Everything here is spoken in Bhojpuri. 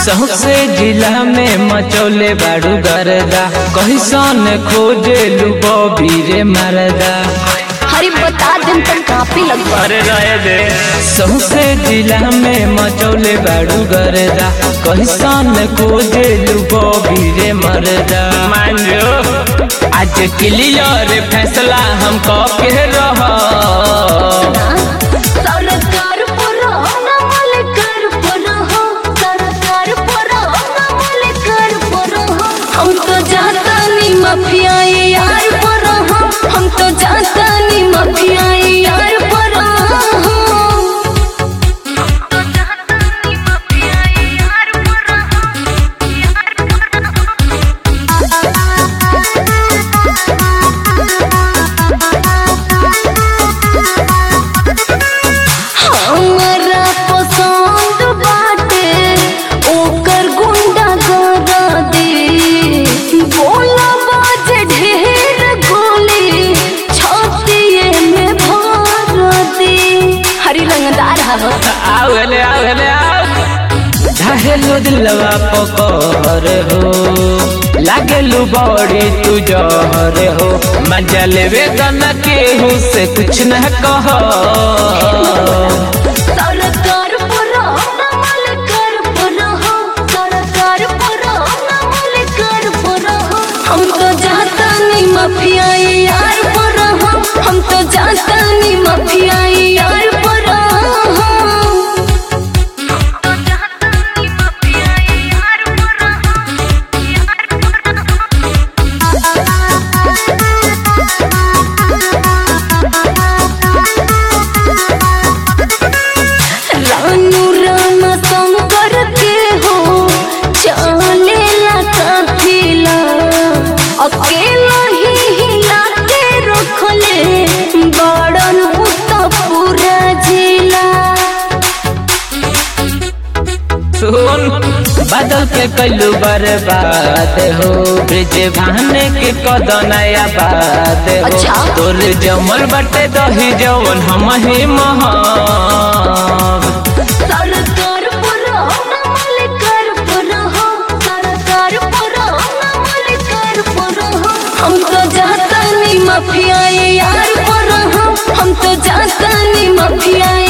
सौसे जिला में मचौले बाड़ू गरदा कहिसन खोजे लुबो बीरे मरदा हरी बता दिन तक काफी लग अरे रहे दे सौसे जिला में मचौले बाड़ू गरदा कहिसन खोजे लुबो बीरे मरदा मान जो आज क्लियर फैसला हम के रह सरकार पुरो नमल कर पुरो हो सरकार पुरो नमल कर पुरो हो हम तो जाता नी माफिया ये यार पुरो हो हम तो जाता नी माफिया ये यार पुरो हो हम तो जाता नी माफिया ये यार पुरो हमरा पसंद बाटे ओकर गुंडा गरा दे बोला बाज ढेर गोली छातीए में भर दे हरी रंगदार हवा आवले आवले आव धाहेलु दिलवा पकर हो लागेलु बड़ी तू जहर हो मजा लेवे गना केहू से कुछ न कह सरकार पुरो नमल कर पुरो हो सरकार पुरो नमल कर पुरो हो हम तो जाता नहीं माफिया ये यार पुरो हो हम तो जाता नहीं माफिया ये यार पुरो हो हम तो जाता नहीं माफिया ये यार पुरो हो यार रानू रामा शंकर के हो चलेला काफिला अकेला ही हिला के रखले बड़न उत पूरा जिला सुन बादल के कैलू बर्बाद हो ब्रिज भाने के कदनया बात हो अच्छा। तोर जमल बटे दही जवन हम ही महा सरकार पुरो नमल कर पुरो हो सरकार पुरो नमल कर पुरो हो हम तो जाता नहीं माफिया ये यार पुरो हो हम तो जाता नहीं माफिया